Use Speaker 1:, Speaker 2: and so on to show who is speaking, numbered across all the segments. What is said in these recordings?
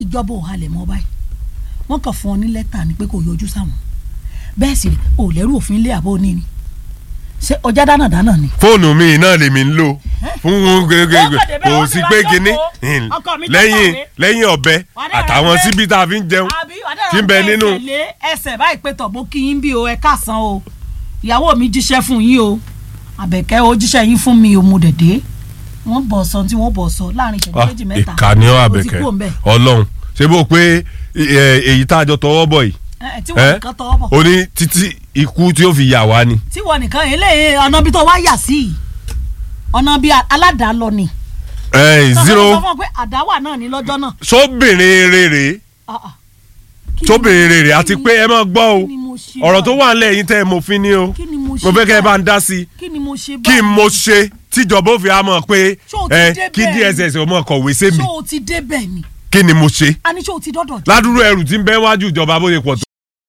Speaker 1: ìjọba ò halẹ̀ mọ́ báyìí wọ́n kàn fún ọ ní lẹ́tà ni pé kò yọjú sáwọn bẹ́ẹ̀ sì rè ò lẹ́rù òfin ilé àbó ní ni ṣé ọjà dáná dáná ni.
Speaker 2: fóònù mi náà lèmi ń lò fún gègé
Speaker 1: Ó kàn débẹ̀, ó
Speaker 2: kò
Speaker 1: sì
Speaker 2: sí
Speaker 1: wá
Speaker 2: pé
Speaker 1: jókòó.
Speaker 2: kinní
Speaker 1: Ọkọ mi tó
Speaker 2: lẹ́yìn
Speaker 1: kàwé.
Speaker 2: lẹ́yìn ọ̀bẹ
Speaker 1: Wà á dẹ̀
Speaker 2: àtàwọn
Speaker 1: rà pé-
Speaker 2: síbi tá a fi ń jẹun
Speaker 1: àbí wàdà
Speaker 2: tí ń bẹ nínú.
Speaker 1: tẹ̀lé ẹsẹ̀ báyìí pé tọ̀ mo kí yín bí o ẹ káàsán o ìyàwó mi jíṣẹ́ fún yín o àbẹ̀kẹ́ o jíṣẹ́ yín fún mi o mo dẹ̀dẹ̀ wọ́n bọ̀ sọ tí wọ́n bọ̀ sọ láàrin ìṣẹ́jú méjì mẹ́ta
Speaker 2: ìkànnì ọ
Speaker 1: o ti
Speaker 2: àbẹ̀kẹ́
Speaker 1: kú òǹbẹ̀.
Speaker 2: ọlọ́run ṣé bó pé ẹ, èyí tá a jọ tọwọ́ bọ̀ yìí
Speaker 1: Ẹ, tí wọ́n nìkan tọwọ́ bọ̀
Speaker 2: ó ní títí ikú tí ó fi yà wá ni.
Speaker 1: tí wọ́n nìkan eléyìí ọ̀nà bí tó wá yà sí yìí ọ̀nà bí aládàá lọ ni
Speaker 2: ẹ
Speaker 1: Sọ fún mi, sọ
Speaker 2: zero
Speaker 1: fún ọ pé àdáwà náà ní lọ́jọ́ náà
Speaker 2: sóbìnrin rere
Speaker 1: Ah, ah. Kí ni-
Speaker 2: sóbìnrin rere
Speaker 1: kí
Speaker 2: àti
Speaker 1: ni-
Speaker 2: pé ẹ máa gbọ́ o
Speaker 1: kí ni mo ṣe
Speaker 2: ọ̀rọ̀ tó
Speaker 1: báyìí?
Speaker 2: wà nílẹ̀ yìí tẹ́ ẹ mọ̀ fi ni o
Speaker 1: kí ni mo ṣe
Speaker 2: mo fẹ́ kẹ́ ẹ bá
Speaker 1: báyìí?
Speaker 2: ń dá sí i
Speaker 1: kí ni mo ṣe
Speaker 2: kí n mo ṣe tíjọba ó fi á mọ̀ pé
Speaker 1: Ṣé o ti
Speaker 2: ẹ
Speaker 1: débẹ̀
Speaker 2: kí
Speaker 1: ni?
Speaker 2: DSS ó mọ̀ kọ̀wé sí mi
Speaker 1: ṣé o ti débẹ̀ ni
Speaker 2: kí ni mo ṣe
Speaker 1: a ní ṣé o ti dọ́dọ̀ jù.
Speaker 2: ládùúrú ẹrù tí ń bẹ wájú ìjọba bó ṣe pọ̀ tó.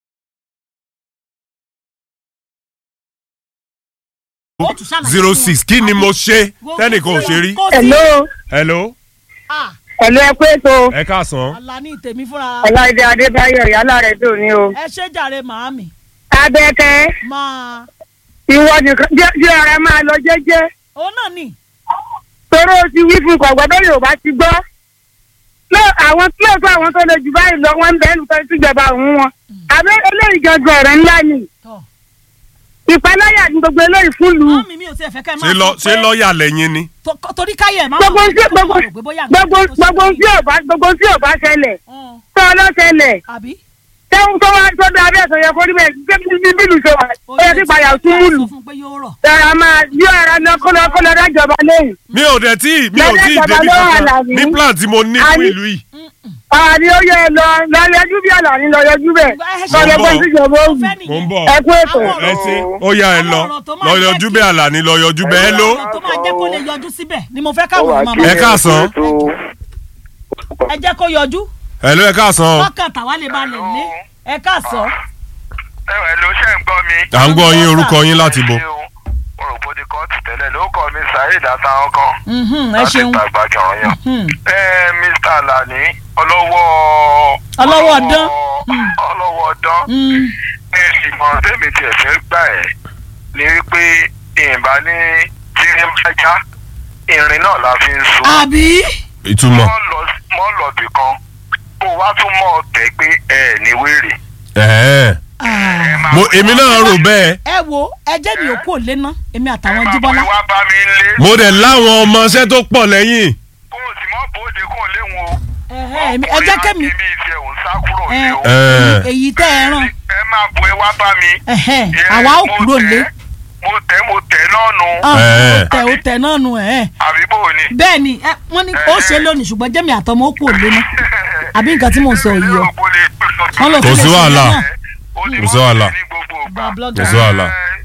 Speaker 1: Ó tún ṣàlàyé
Speaker 2: zero
Speaker 1: fún
Speaker 2: six
Speaker 1: wọn.
Speaker 2: kí ni mo ṣe tẹ́nìkan ò ṣe rí.
Speaker 1: Kò sí.
Speaker 3: hello
Speaker 2: hello
Speaker 1: Ah,
Speaker 3: hello ẹ pé tó
Speaker 2: ẹ káàsán.
Speaker 1: Àlàní tèmi fúnra
Speaker 3: ọláìdé adébáyọ̀ yálà rẹ tó ní o.
Speaker 1: ẹ ṣe jàre màámi
Speaker 3: abẹ́kẹ́
Speaker 1: máa
Speaker 3: ìwọ nìkan jẹ́ jẹ́ ara máa lọ jẹ́jẹ́
Speaker 1: òun náà nì
Speaker 3: toró o ti wí fún kọ̀gbọ́n bẹ́ẹ̀ yóò bá ti gbọ́. lọ àwọn lóòótọ́ àwọn tó lè jù báyìí lọ wọ́n ń bẹ́ẹ̀ nìkan síjọba òun wọn. àbẹ́ eléyìí gangan ọ̀rọ̀ ńlá ni
Speaker 1: tọ̀
Speaker 3: ìpaláyà ní gbogbo eléyìí fún lù ú.
Speaker 1: màámi mi ò tiẹ̀ fẹ́ kẹ́ ẹ
Speaker 2: ṣé
Speaker 1: máa
Speaker 2: lọ
Speaker 1: sọ
Speaker 2: ṣé
Speaker 1: pé
Speaker 2: lọ́ọ̀yà lẹ́yìn ni.
Speaker 1: to- torí káyẹ̀ máa
Speaker 3: gbogbo
Speaker 1: wọ̀
Speaker 3: tí gbogbo
Speaker 1: rò pé bóyá nǹkan
Speaker 3: gbogbo
Speaker 1: tó ṣe
Speaker 3: gbogbo tí ò bá gbogbo tí ò bá ṣẹlẹ̀
Speaker 1: Hàn,
Speaker 3: tó ọlọ́ṣẹlẹ̀
Speaker 1: àbí
Speaker 3: tẹ́wọ́n tó wá tó dá abẹ́ ẹ̀sọ̀ yẹ kó rí bẹ́ẹ̀ gbé bí bílù ṣe wà ó yẹ kí payà tún múlù.
Speaker 1: sọ fún pé yóò rọ̀
Speaker 3: Tẹ̀ra máa yọ ara lọ kó lọ kó lọ dájọba lẹ́yìn.
Speaker 2: mi ò dẹ̀ tí mi ò
Speaker 3: Lọ́dẹ̀
Speaker 2: tí ì
Speaker 3: ìjọba
Speaker 2: débi
Speaker 3: ló wà
Speaker 2: kankan
Speaker 3: láàrin.
Speaker 2: ní plan tí mo ní fún
Speaker 3: Àní-
Speaker 2: ìlú yìí.
Speaker 3: Àní ó yẹ lọ lọ yọjú bí àlàní lọ yọjú bẹ̀. Lọ yẹ kó síjọba ó wù.
Speaker 1: fẹ́
Speaker 2: mo
Speaker 1: nìyẹn
Speaker 2: ń bọ̀
Speaker 3: Ẹ kú ètò.
Speaker 1: Àwọn
Speaker 2: ẹ ṣe ó yá ẹ lọ
Speaker 1: Àwọn ọ̀rọ̀ tó máa
Speaker 2: lọ
Speaker 1: jẹ́
Speaker 2: yọjú
Speaker 1: kí-
Speaker 2: bẹ́ẹ̀ àlàní lọ yọjú bẹ́ẹ̀ ló.
Speaker 1: ọ̀rọ̀ tó máa jẹ́ kó lè yọjú síbẹ̀ ni mo fẹ́ káwọn ọmọ
Speaker 2: Ẹ káàsán.
Speaker 1: ẹ jẹ́ kó yọjú
Speaker 2: ẹ ló ẹ káàsán.
Speaker 1: ọkàn tàwa lè balẹ̀ lé ẹ káàsán
Speaker 4: ẹ̀wẹ̀ ló ṣe ń gbọ́ mi.
Speaker 2: à ń gbọ́ yín orúkọ yín láti bo.
Speaker 4: mo rò bó di kóòtù tẹ́lẹ̀ ló kọ́ mi saheed àtàwọn kan.
Speaker 1: Mhm, ẹ
Speaker 4: láti
Speaker 1: ṣeun
Speaker 4: gbàgbà jọ̀rọ̀ yàn.
Speaker 1: Mhm.
Speaker 4: ẹ mr alani ọlọ́wọ́.
Speaker 1: Ọlọ́wọ́ ọdán. Mm.
Speaker 4: ọlọ́wọ́ ọdán.
Speaker 1: Mm,
Speaker 4: ẹ sì mọ tèmi tiẹ̀ fẹ́ gbà ẹ́ ni wípé ìyìnbá ní tírín bá já irin náà la fi ń so.
Speaker 1: àbí
Speaker 2: ìtumọ̀.
Speaker 4: mọ́ lọ bì kan kó wá tún mọ́ ọ tẹ́ pé ẹ ní wèrè.
Speaker 2: ẹ̀ẹ́.
Speaker 1: Ah.
Speaker 2: mo èmi náà rò bẹ́ẹ̀
Speaker 1: ẹ wo ẹ jẹ́ mi ò kú òlé ná èmi
Speaker 4: ẹ
Speaker 1: àtàwọn
Speaker 4: máa
Speaker 1: jíbọ́lá
Speaker 4: bọ̀ wá bá mi ń lé.
Speaker 2: mo dẹ̀ láwọn ọmọọṣẹ́ tó pọ̀ lẹ́yìn.
Speaker 4: kó o sì mọ́ bóde kó o léwu o.
Speaker 1: Ẹ̀hẹ́, èmi- ẹ jẹ́ kẹ́mi
Speaker 4: ọkùnrin láti bí tiẹ̀ òun sá kúrò
Speaker 1: ẹ,
Speaker 4: ní o.
Speaker 2: Ẹ̀.
Speaker 1: èyí tẹ́ ẹ ràn
Speaker 4: ẹ máa bọ̀ ẹ wá bá mi.
Speaker 1: Ẹ̀hẹ́,
Speaker 4: Ẹ,
Speaker 1: àwa ò
Speaker 4: mo
Speaker 1: kúrò
Speaker 4: tẹ̀,
Speaker 1: lé
Speaker 4: mo tẹ̀ mo tẹ̀ náà nù.
Speaker 1: Ah,
Speaker 2: Ẹ̀.
Speaker 1: ó tẹ ó tẹ náà nù ẹ̀
Speaker 4: àbí bò ni.
Speaker 1: bẹ́ẹ̀ ni ẹ, wọ́n ní ó ṣe lónìí ṣùgbọ́n jẹ́mi àtọmọ ó kú òlé ná àbí nǹkan tí mò ń sọ yìí o wọ́n lọ
Speaker 2: Kò sí
Speaker 1: sílé
Speaker 2: wàhálà.
Speaker 1: ìṣẹ̀lẹ̀ náà.
Speaker 2: Kò sí wàhálà.
Speaker 1: Bá blogger.
Speaker 2: Kò sí wàhálà.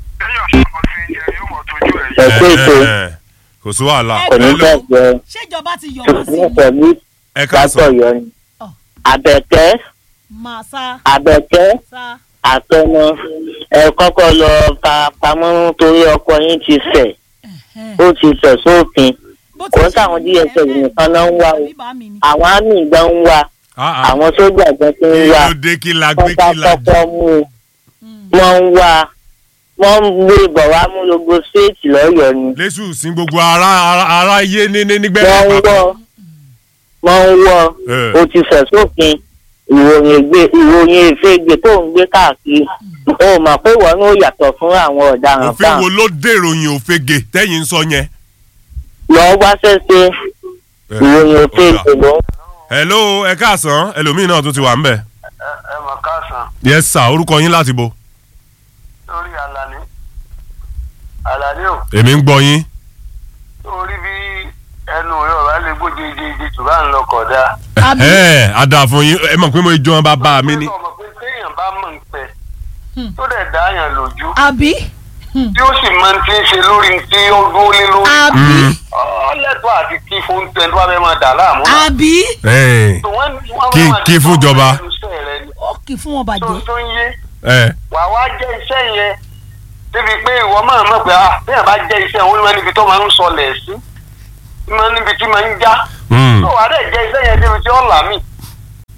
Speaker 5: ẹ pé ètò
Speaker 2: Ẹ̀ẹ́. kò sí wàhálà.
Speaker 1: Ẹ
Speaker 5: kò ní
Speaker 2: Hello.
Speaker 5: bàjẹ́
Speaker 1: ṣèjọba ti yọ̀ wọ́n sí
Speaker 5: ní pẹ̀lú
Speaker 2: ẹ káàsán.
Speaker 5: látọ̀yọ́ ni.
Speaker 1: Ọ̀.
Speaker 5: àbẹ̀kẹ́
Speaker 1: máa sá
Speaker 5: àbẹ̀kẹ́
Speaker 1: sá
Speaker 5: àtọmọ ẹ kọ́kọ́ lọ fa pamọ́ torí ọkọ yín ti fẹ̀
Speaker 1: Ẹ̀hẹ́.
Speaker 5: ó ti fẹ̀ sófin
Speaker 1: Bó ti
Speaker 5: kò
Speaker 1: ṣe
Speaker 5: sáwọn
Speaker 1: nìyẹn,
Speaker 5: DSS nìkan náà ń wá o
Speaker 1: àbí bá mi ni.
Speaker 5: àwọn àmì gan ń wá
Speaker 2: Ah, ah.
Speaker 5: àwọn sójà gan ti ń wá
Speaker 2: Èlò dé kí la gbé kí la jù.
Speaker 5: kọ́kọ́ mú un
Speaker 1: Mm.
Speaker 5: wọ́n ń wá wọ́n ń gbé bọ̀ wá mú gbogbo stéètì lọ́yọ̀ọ́ ni
Speaker 2: lẹ́sù sí gbogbo ara ara ara yé ní ní nígbẹ́.
Speaker 5: wọ́n ń wọ́ wọ́n ń wọ́
Speaker 2: Ẹ̀.
Speaker 5: ó ti fẹ̀ sófin ìròyìn ègbè ìròyìn èfègbè tó ń gbé káàkiri ó mọ̀ pé wọ́n ló yàtọ̀ fún àwọn ọ̀daràn
Speaker 2: òfin
Speaker 5: fáwọn
Speaker 2: wo ló dèròyìn òfegè tẹ́yìn ń sọ yẹn.
Speaker 5: lọ́ọ́ wá sẹ́sẹ́
Speaker 2: Ẹ̀.
Speaker 5: ìròyìn èfègbè ló ń
Speaker 2: hello ẹ káàsán ẹlòmíín náà tún ti wà ń bẹ̀.
Speaker 4: ẹ mọ̀ káàsán
Speaker 2: yes sir orúkọ yín láti bo.
Speaker 4: lórí alani alani o
Speaker 2: èmi ń gbọ́ yín.
Speaker 4: lórí bí ẹnu rẹ ọ̀rá lè gbójú ìdíje jù bá ń lọ kọ̀dá.
Speaker 1: Àbí?
Speaker 2: ẹ a dà fún yín ẹ mọ̀ pé mo jọ wọn bàbá mi ni.
Speaker 4: ọmọ pé téèyàn bá mọ̀ ń pẹ́
Speaker 1: Hmm.
Speaker 4: tó dẹ̀ dáyàn lójú
Speaker 1: àbí
Speaker 4: tí ó sì máa ń ti ń ṣe lórí tí ó dúró lé lórí.
Speaker 1: àbí
Speaker 4: ọlẹ́tọ̀ àti kí fún tẹ̀ tó bá fẹ́ máa dà láàmú.
Speaker 1: àbí
Speaker 2: ẹ
Speaker 4: tó wọ́n wọ́n
Speaker 2: Kí-
Speaker 4: máa
Speaker 2: kí
Speaker 4: ní
Speaker 2: fún ìjọba.
Speaker 4: ẹnu iṣẹ́ rẹ ni.
Speaker 1: ó kì í fún wọn
Speaker 4: tó
Speaker 1: bàjẹ́
Speaker 4: tó ń yé
Speaker 2: ẹ
Speaker 4: wà wá jẹ́ iṣẹ́ yẹn débi pé ìwọ máa mọ̀ pé ah bí yàrá bá jẹ́ iṣẹ́ òun ni wọ́n níbi tó máa ń sọlẹ̀ sí máa níbi tí máa ń já
Speaker 2: mm,
Speaker 4: tó wà á dẹ̀ jẹ́ iṣẹ́ yẹn débi tí ó là mí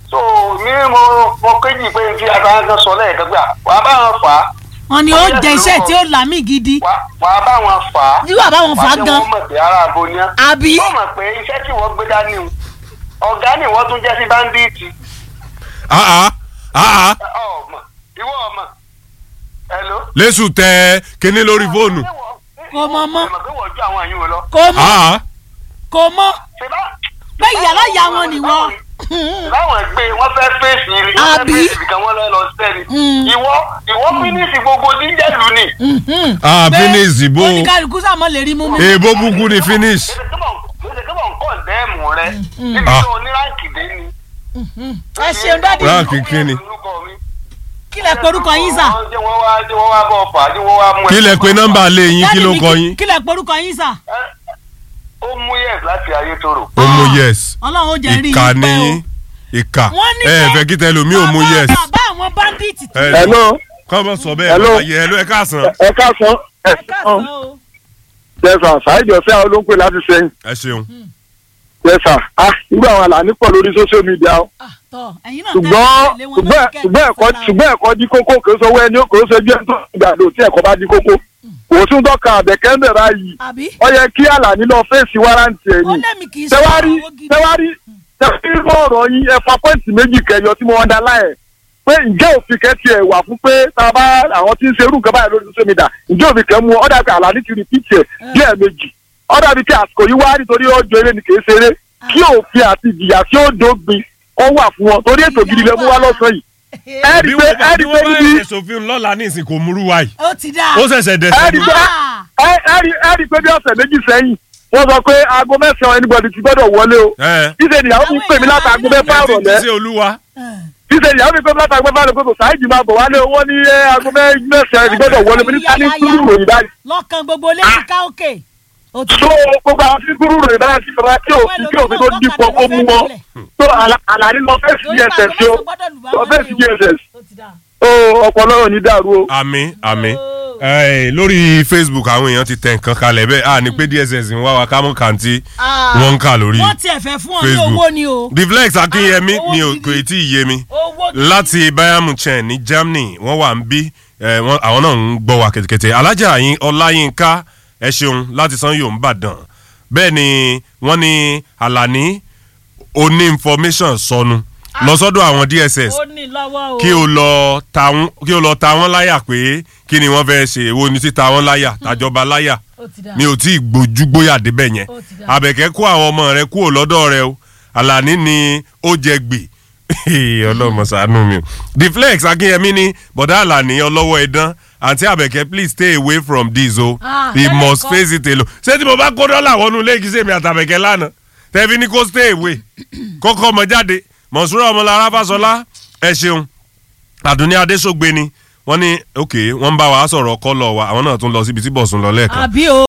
Speaker 6: mo mo kéjì pé fi àtàwọn kan sọ lẹ́ẹ̀kan gbà wàá bá wọn fà á
Speaker 1: wọn ni ó jẹ iṣẹ́ tí ó làmì gidi
Speaker 6: wàá wàá bá wọn fà á.
Speaker 1: Bí wàá bá wọn fà á
Speaker 6: wàá jẹ́
Speaker 1: gan.
Speaker 6: wọ́n mọ̀ pé ara àbò ni á.
Speaker 1: àbí
Speaker 6: wọ́n mọ̀ pé iṣẹ́ tí wọ́n gbé dání o ọ̀gá ni wọ́n tún jẹ́ sí báńdíìtì
Speaker 2: ah ah ah ah
Speaker 6: ọmọ ìwọ ọmọ hello.
Speaker 2: lẹ́sù tẹ kinní lórí fóònù
Speaker 1: Kò mọ̀ mọ́.
Speaker 6: ìmọ̀ pé wọ́n ju àwọn àyùn lọ.
Speaker 1: kò mọ
Speaker 2: ah ah
Speaker 1: kò mọ
Speaker 6: ṣe bá
Speaker 1: pé ìyàrá ìyá wọn nìwọ
Speaker 6: láwọn gbé wọn fẹ́ fèsì ni wọn fẹ́
Speaker 1: Àbí?
Speaker 6: fèsì kan wọn lọ lọ sẹ́ni.
Speaker 1: Mm.
Speaker 6: ìwọ ìwọ fínísì gbogbo jíjẹ́lu ni.
Speaker 2: ah finish bó
Speaker 1: oníkàlùkù sàmọ́ lè rí mú mi.
Speaker 2: èèbó búkú ni finish
Speaker 6: ṣe kí wọn kọ́ ǹdẹ́ẹ̀mù rẹ níbi
Speaker 2: Ah.
Speaker 6: tó oníráǹkì dé ni.
Speaker 1: ẹ ṣeun dádì
Speaker 2: Ráǹkì kí ni?
Speaker 1: kí lẹ porúkọ yín sà.
Speaker 6: jẹ́ wọ́n wá jẹ́ wọ́n wá bọ̀ fà á jẹ́ wọ́n wá mú ẹ.
Speaker 2: kí lẹ pé nọ́mbà lé yín kí
Speaker 1: Dádì
Speaker 2: ló
Speaker 1: mi,
Speaker 2: kọ yín
Speaker 1: kí lẹ porúkọ yín sà.
Speaker 6: ó mú yẹ̀s láti ayé tóró.
Speaker 2: ó mú yes
Speaker 1: ọlọ́run ó jẹ́ rí
Speaker 2: ìka
Speaker 1: yín
Speaker 2: ni
Speaker 1: pẹ́ o.
Speaker 2: yín ìka
Speaker 1: wọ́n ní
Speaker 2: ẹ ẹ
Speaker 1: pé
Speaker 2: fẹ́ kí tẹlomi ò mú
Speaker 1: bàbá-
Speaker 2: yes
Speaker 1: bàbá àwọn báńdíìtì tó
Speaker 2: ẹ
Speaker 7: hello
Speaker 2: kọ́ mọ̀ sọ bẹ́ẹ̀
Speaker 7: Hello.
Speaker 2: ayé ẹ ló ẹ káàsán
Speaker 7: ẹ káàsán ẹ
Speaker 1: kásán o.
Speaker 7: yẹsà ṣáìdì ọ̀sẹ̀ àwọn ló ń pè láti sẹ́yìn
Speaker 2: ẹ ṣeun
Speaker 7: yẹsà ah nígbà àwọn àlàní pọ̀ lórí social media o
Speaker 1: Ah, tọ́ ẹ̀yin náà
Speaker 7: ṣùgbọ́n
Speaker 1: tẹ́lẹ̀ lé wọn
Speaker 7: ṣùgbọ́n
Speaker 1: lórí kẹ́
Speaker 7: ṣùgbọ́n ẹ̀kọ́
Speaker 1: fẹ́ràn.
Speaker 7: ṣùgbọ́n ẹ̀kọ́ di kókó kò sọ wẹ́ni kò sọ bí ẹni tó ń gbàdọ̀ tí ẹ̀kọ́ bá di kókó kò tún dọ́ka àbẹ̀kẹ́ ń bẹ̀rẹ̀ yìí
Speaker 1: àbí
Speaker 7: ó yẹ kí àlàní lọ fèsì wárántì
Speaker 1: ó
Speaker 7: ẹ̀yìn
Speaker 1: lẹ́mìí kì í ṣe
Speaker 7: tẹwárí
Speaker 1: owó gidi.
Speaker 7: tẹwárí tẹwárí lọ́rọ̀ yín ẹ fa pọ́ǹtì méjì kẹyọ tí mo wọ́n dá láyẹ̀ pé ǹjẹ́ òfin kẹ́ tiẹ̀ wà fún pé tá a bá àwọn tí ń ṣerú nǹkan báyìí lórí social media ǹjẹ́ òfin kẹ́ mú ọ dàbí àlàní ti rìpíìtì ẹ̀ díẹ̀ méjì ọ dàbí kí àsìkò yìí wá nítorí ọjọ́ eré ni kì í ṣeré kí òfin àti ìjìyà tí ó dógbin ó wà fún wọn torí ètò gidi lẹ mú wá lọ́sàn yìí ẹ rí
Speaker 2: bí
Speaker 7: pé
Speaker 2: wọ́n bá
Speaker 7: ẹ
Speaker 2: bí
Speaker 7: rí pé
Speaker 2: wọ́n bá
Speaker 7: níbi
Speaker 2: ẹ̀sẹ̀ òfin lọ́la ní ìsìn kò múrú wa yìí
Speaker 1: ó ti dáa.
Speaker 2: ó ṣẹ̀ṣẹ̀ dẹ̀
Speaker 7: ẹ
Speaker 2: sí
Speaker 7: rí pé ẹ ẹ rí ẹ rí pé bí ọ̀sẹ̀ méjì sẹ́yìn wọ́n sọ pé aago mẹ́sàn-án anybody ti gbọ́dọ̀ wọlé o
Speaker 2: ẹ
Speaker 7: ṣíṣe ìyàwó mi pè mí láti aago mẹ́fà
Speaker 2: ẹ ti
Speaker 7: ìrọ̀lẹ́
Speaker 2: ṣe olúwa
Speaker 7: ṣíṣe ìyàwó mi pè mí láti aago mẹ́fà ìrọ̀lẹ́ pé kò sáàjì máa bọ̀ wálé owó ní ẹ, aago mẹ́- mẹ́sàn-án ti gbọ́dọ̀ wọlé mo ní ká ní kúrú ròyìn báyìí
Speaker 1: lọ́kàn gbogbo lẹ́yìn ká òkè. ó ti
Speaker 7: so gbogbo àwọn tí kúrú ròyìn báyìí ti sọ̀rọ̀ kí òfin kí òfin tó dípò kó mú wọn so Àlà- àlàní lọ fẹ́
Speaker 1: torí
Speaker 7: css o lọ fẹ́ css
Speaker 1: ó ti dáa.
Speaker 7: o ọpọlọ ò ní dàrú o.
Speaker 2: àmì àmì ẹ lórí facebook àwọn èèyàn ti tẹ nǹkan kalẹ̀ bẹ́ẹ̀ à ní pé dss ń wá wa ká mọ̀ kàǹtì wọ́n ń kà lórí
Speaker 1: wọ́n tiẹ̀ fẹ́ fún ọ ní
Speaker 2: Facebook.
Speaker 1: owó ni o.
Speaker 2: deflex akínyẹmí
Speaker 1: Ah, owó
Speaker 2: mi ò
Speaker 1: gidi.
Speaker 2: kò tí ì yé mi
Speaker 1: owó gidi.
Speaker 2: láti bayern munchen ní germany wọ́n wà ń bí ẹ, wọ́n- àwọn náà ń gbọ́ wa kẹ̀tẹ̀kẹ̀tẹ̀ alájà yín ọláyínká ẹ ṣeun láti san yóò ń bàdàn bẹ́ẹ̀ ni wọ́n ní àlàní oní information sọnù lọ sọ́dọ̀ àwọn dss
Speaker 1: ó ní lọ́wọ́ o.
Speaker 2: kí o lọ ta wọn kí o lọ ta wọn láyà pé kí ni wọ́n fẹ́ ṣe èwo ni títa wọn láyà tàjọba láyà
Speaker 1: ó ti dáa.
Speaker 2: mi ò tí ì gbójú gbóyà débẹ̀ yẹn
Speaker 1: Ó ti dáa.
Speaker 2: àbẹ̀kẹ́ kó àwọn ọmọ rẹ kúrò lọ́dọ̀ rẹ o àlàní ni ó jẹ gbè ọlọ́mọ ṣàánú mi o deflex akínyẹmí ni bọ̀dá àlàní ọlọ́wọ́ ẹ̀dán àǹtí àbẹ̀kẹ́ please stay away from this o
Speaker 1: Ah,
Speaker 2: he
Speaker 1: tẹ́lẹ̀
Speaker 2: must
Speaker 1: kọ́.
Speaker 2: face it alone ṣé tí mo bá kó dọ́là wọnú ilé kí sèmi àtàbẹ̀kẹ́ lánàá tẹ́bí ní kó stay away kọ́kọ́ ọmọ jáde mọ̀súrà ọmọlára fásọlá ẹ ṣeun àdùnní adéṣogbe ni wọ́n ní ok wọ́n ń bá wa sọ̀rọ̀ kọ́lọ̀ wa àwọn náà tún lọ síbi tí bọ̀sùn lọ lẹ́ẹ̀kan
Speaker 1: àbí o.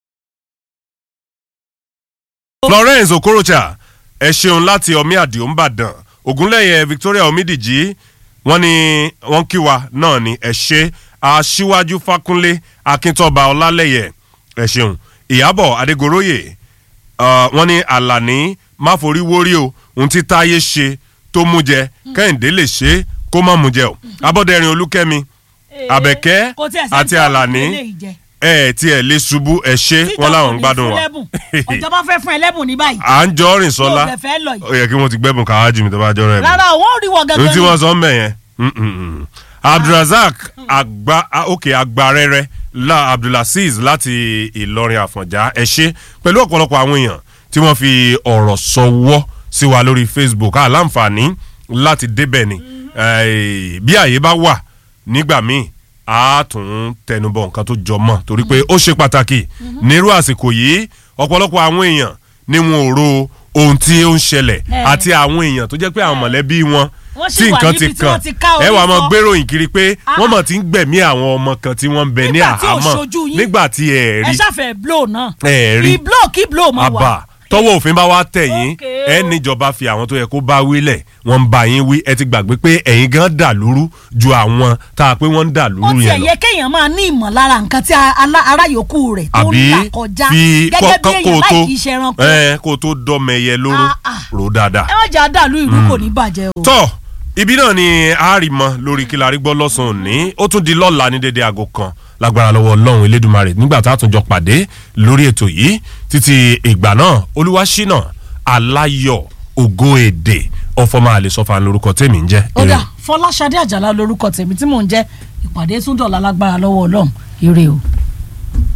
Speaker 2: florence okorocha ẹ ṣeun láti ọmí àdìo ńbàdàn ògúnlẹ̀yẹ victoria omidiji wọ́n ní wọ́n kí wa náà ní ẹ ṣe aṣíwájú fákúnlé akíntọ́ba ọlálẹ́yẹ ẹ ṣeun ìyábọ̀ adégoróyè uh, wọ́n ní àlàní máforíwórí o ohun tí táyé ṣe tó mú jẹ kẹ́hìndé lè ṣe é kó má mú jẹ o abọ́dẹ̀rin olúkẹ́mi àbẹ̀kẹ́
Speaker 1: Kò tiẹ̀ sẹ́ni
Speaker 2: àti
Speaker 1: tí ó
Speaker 2: àlàní
Speaker 1: fún eléyìí jẹ.
Speaker 2: ẹ ẹ̀ tí ẹ lè ṣubú ẹ ṣe
Speaker 1: Tíjọba
Speaker 2: wọn láwọn
Speaker 1: ò
Speaker 2: ń
Speaker 1: ní
Speaker 2: gbádùn
Speaker 1: fún
Speaker 2: wa
Speaker 1: lẹ́bùn. ìjọba fẹ́ fún ẹ lẹ́bùn ní báyìí.
Speaker 2: à ń jọ rìn sọlá
Speaker 1: Yóò fẹ́ fẹ́ lọ yìí.
Speaker 2: ó yẹ kí wọ́n ti gbẹ́bùn káwájú mi tó bá jọrọ ẹ̀ bùn
Speaker 1: rárá o wọ́n rí wọ
Speaker 2: ohun
Speaker 1: gẹ́gẹ́
Speaker 2: tí wọ́n sọ ń bẹ̀ yẹn mm, mm, mm. abdulrasaq agba ah, ok agbarẹrẹ la abdulaziz láti ìlọrin àfọ̀njá ẹ ṣe pẹ̀lú ọ̀pọ̀lọpọ̀ àwọn èèyàn tí wọ́n fi ọ̀rọ̀ sọwọ́ sí wa lórí facebook aláǹfààní láti débẹ̀ ni Eh, bí àyè bá wà nígbà míì a tún tẹnubọ nǹkan tó jọ mọ́ torí pé ó ṣe pàtàkì nírú àsìkò yìí ọ̀pọ̀lọpọ̀ àwọn èèyàn ni wọn ò ro ohun tí ó ń ṣẹlẹ̀
Speaker 1: Eh.
Speaker 2: àti àwọn èèyàn tó jẹ́ pé àwọn mọ̀lẹ́bí wọn
Speaker 1: Wọ́n sì
Speaker 2: tí
Speaker 1: wà
Speaker 2: nǹkan
Speaker 1: níbi
Speaker 2: ti
Speaker 1: tí wọ́n ti ká
Speaker 2: kàn ẹ
Speaker 1: orí
Speaker 2: wàá mọ
Speaker 1: fọ́.
Speaker 2: gbéròyìn kiri pé
Speaker 1: Ah.
Speaker 2: wọ́n mọ̀ tí ń gbẹ̀mí àwọn ọmọ kan tí wọ́n ń bẹ ní
Speaker 1: Nígbà tí ò
Speaker 2: àhámọ́
Speaker 1: ṣojú yín.
Speaker 2: nígbà tí ẹ
Speaker 1: ẹ
Speaker 2: rí
Speaker 1: ṣàfẹ́ blow náà.
Speaker 2: ẹ rí
Speaker 1: kí blow kí blow mọ̀ wá.
Speaker 2: àbá tọwọ́ òfin bá wá tẹ̀ yín
Speaker 1: Okay o.
Speaker 2: ẹ níjọba fi àwọn tó yẹ kó bá wílẹ̀ wọ́n ń bá yín wí ẹ ti gbàgbé pé ẹ̀yin gan dà lúrú ju àwọn tá a pé wọ́n ń dà
Speaker 1: ó
Speaker 2: lúrú
Speaker 1: tiẹ̀
Speaker 2: yẹn lọ
Speaker 1: yẹ kéèyàn máa ní ìmọ̀lára nǹkan tí alá- ará yòókù rẹ̀ tó ń
Speaker 2: àbí
Speaker 1: là kọjá
Speaker 2: fi
Speaker 1: gẹ́gẹ́ bí
Speaker 2: kó
Speaker 1: èèyàn
Speaker 2: tó
Speaker 1: láì kí í ṣe ẹranko.
Speaker 2: ẹ kó tó dọ́mẹyẹ lóró
Speaker 1: Ah, ah.
Speaker 2: rò dáadáa.
Speaker 1: ẹ má jẹ́ àdàlú ìlú kò ní bàjẹ́ o.
Speaker 2: tọ́ ibi náà ni a rí mọ lórí kí la rí gbọ́ lọ́sàn-án òní ó tún di lọ́la ní dédé aago kan lágbára lọ́wọ́ ọlọ́run elédùnmarè nígbà tá a tún jọ pàdé lórí ètò yìí títí ìgbà náà olúwaṣínà aláyọ̀ ògo èdè ọfọmọ àlesọfà lórúkọ tèmi ń jẹ́
Speaker 1: ó dà fọláṣadé àjàlá lórúkọ tèmi tí mò ń jẹ́ ìpàdé tún dọ̀la lágbára lọ́wọ́ ọlọ́run ire o.